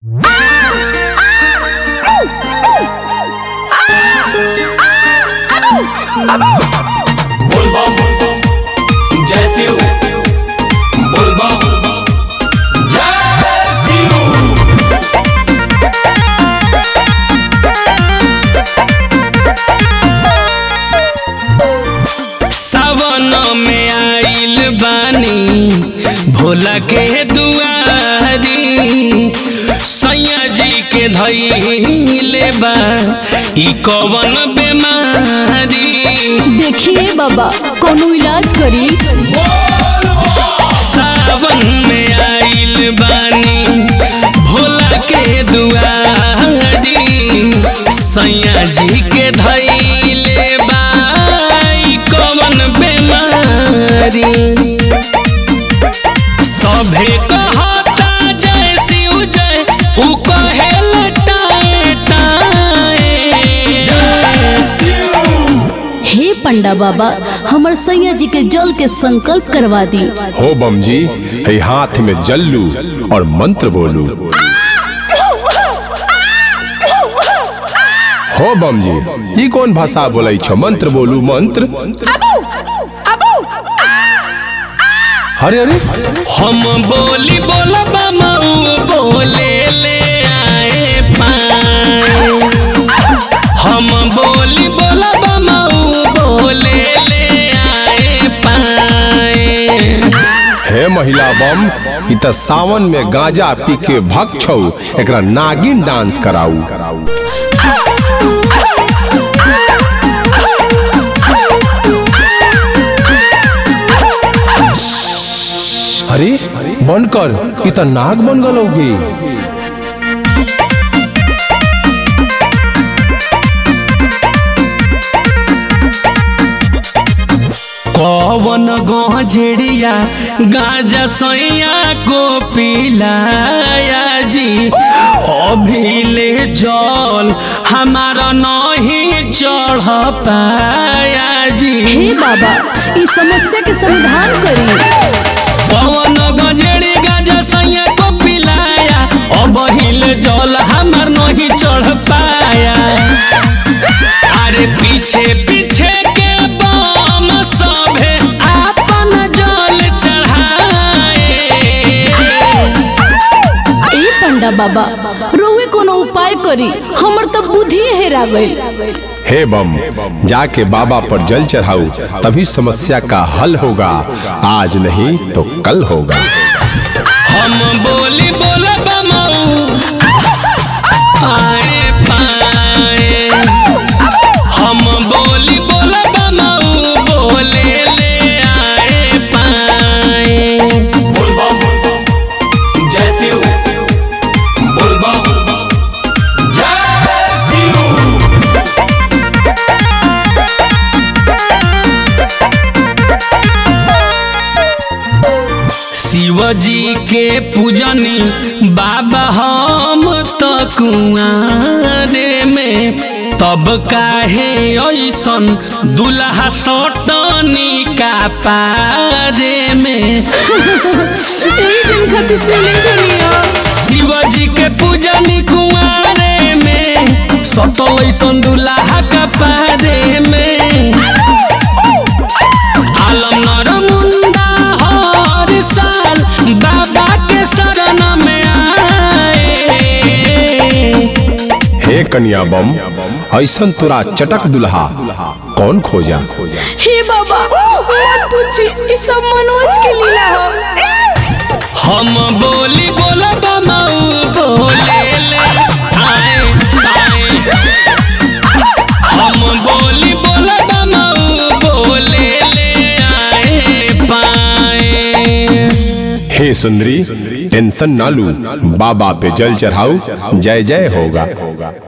बोलबम जय शिव बोलबम जय शिव सावन में आइल बानी भोला के दुआरी सैया जी के धैले बा ई कवन बेमारी देखिए बाबा कोनो इलाज करी सावन में आइल बानी भोला के दुआरी सैया जी के धैले बा ई कवन बेमारी सभे कहता जय शिव जय उ कहे लटाए टाए हे पंडा बाबा हमर सैया जी के जल के संकल्प करवा दी हो बम जी है हाथ में जल्लू और मंत्र बोलू हो बम जी ई कौन भाषा बोलै छ मंत्र बोलू मंत्र अरे अरे हम बोली बोला बमाऊ बोले ले आए पाए हम बोली बोला बमाऊ बोले ले आए पाए हे महिला बम ई त सावन में गांजा पी के भक्त छौ एकरा नागिन डांस कराऊ अरे बंद कर ई त नाग बन गलौगे कवन गजेड़िया गाजा सैया को पिलाया जी अभी ले जल हमारा नहीं चढ़ पाया जी हे बाबा इस समस्या के समाधान करी पवन गजेड़ी गाजा सैया को पिलाया अब हिल जल हमार नहीं चढ़ पाया अरे पीछे पीछे के बम सभे आपन जल चढ़ाए ए पंडा बाबा रोवे कोनो उपाय करी हमर तो बुद्धि हेरा गई हे बम जाके बाबा पर जल चढ़ाऊ तभी समस्या का हल होगा आज नहीं तो कल होगा हम बोली बोला बमाऊ आए पाए हम बोली बोला बमाऊ बोले ले आए पाए बोलबम जय शिव बोलबम जय शिव शिव जी के पूजनी बाबा हम तो कुआरे में तब काहे ऐसन दुल्हा सटनी का पारे में ए दिन खातिर सुने दुनिया शिव जी के पूजनी कुआरे में सटल ऐसन दुल्हा का पारे में आलम नर मुंडा हर साल बाबा के शरण में आए हे कन्या बम ऐसन तोरा चटक दुल्हा कौन खोजा हे बाबा मत पूछी ई सब मनोज के लीला हो हम बोली बोला बमाऊ बोले ले आए आए हम बोली बोला बमाऊ बोले ले आए पाए हे सुंदरी टेंशन ना लू बाबा पे जल चढ़ाऊ जय जय होगा